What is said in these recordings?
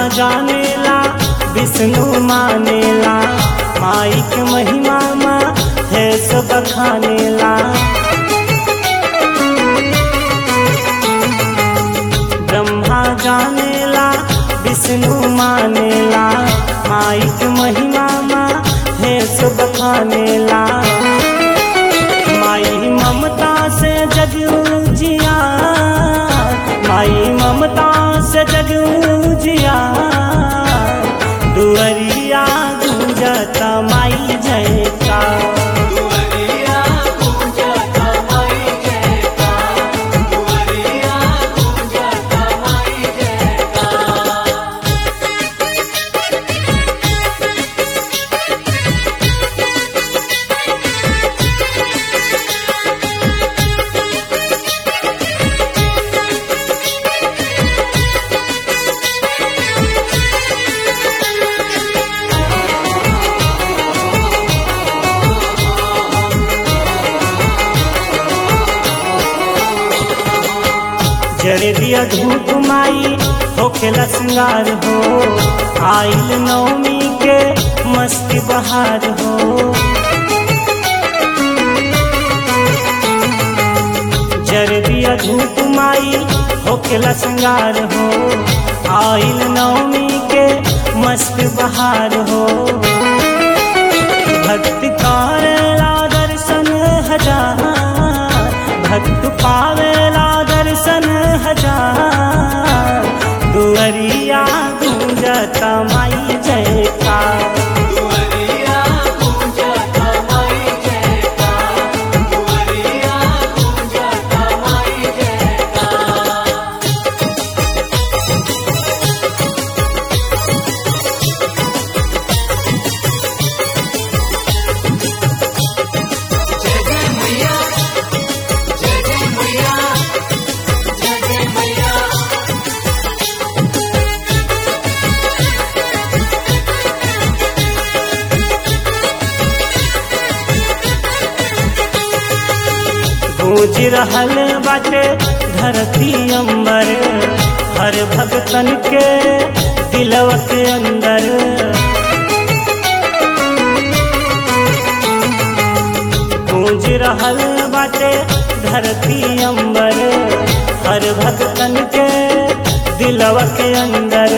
जानेला विष्णु मानेला माई के महिमा मा है सब खानेला ब्रह्मा जानेला विष्णु मानेला माई के महिमा मा है सब खानेला माई ममता से जग जिया माई ममता से जग जिया दुअरिया गुंजता माई जय का दुआरिया पूजता माई जय का दुआरिया पूजता माई जय का जरे दिया धूप माई होखेला श्रृंगार हो आइल नवमी के मस्ती बहार हो जरे दिया धूप माई होखेला श्रृंगार हो आइल नवमी के मस्त बहार हो भक्त करेला दर्शन हजार भक्त पावेला दर्शन हजार दुअरिया गुंजता माई जय का दुआरिया पूजता माई जय का दुआरिया पूजता माई जय का जय जय मैया जय जय मैया जय जय मैया गूंज रहल बाटे धरती अंबर हर भगतन के दिलव के अंदर गूंज रहल बाटे धरती अंबर हर भगतन के दिलव के अंदर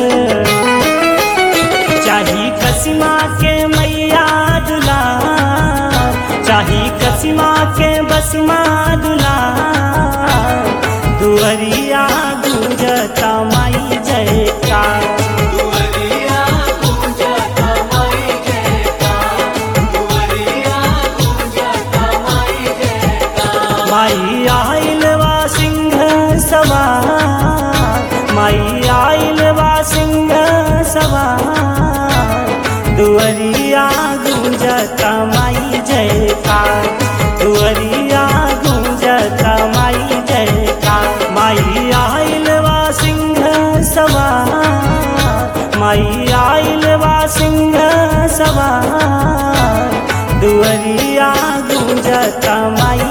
चाही कसिमा के मैया दुला चाही कसिमा के बसमा दुला दुअरिया गुंजता माई जय का दुआरिया पूजता माई जय का दुआरिया पूजता माई जय का माई आइल वा सिंह सवार माई आइल वा सिंह सवार दुअरिया गुंजता माई जय का दुअरिया गुंजता माई जय का माई आइल वा सिंह सवार माई आइल वा सिंह सवार दुअरिया गुंजता माई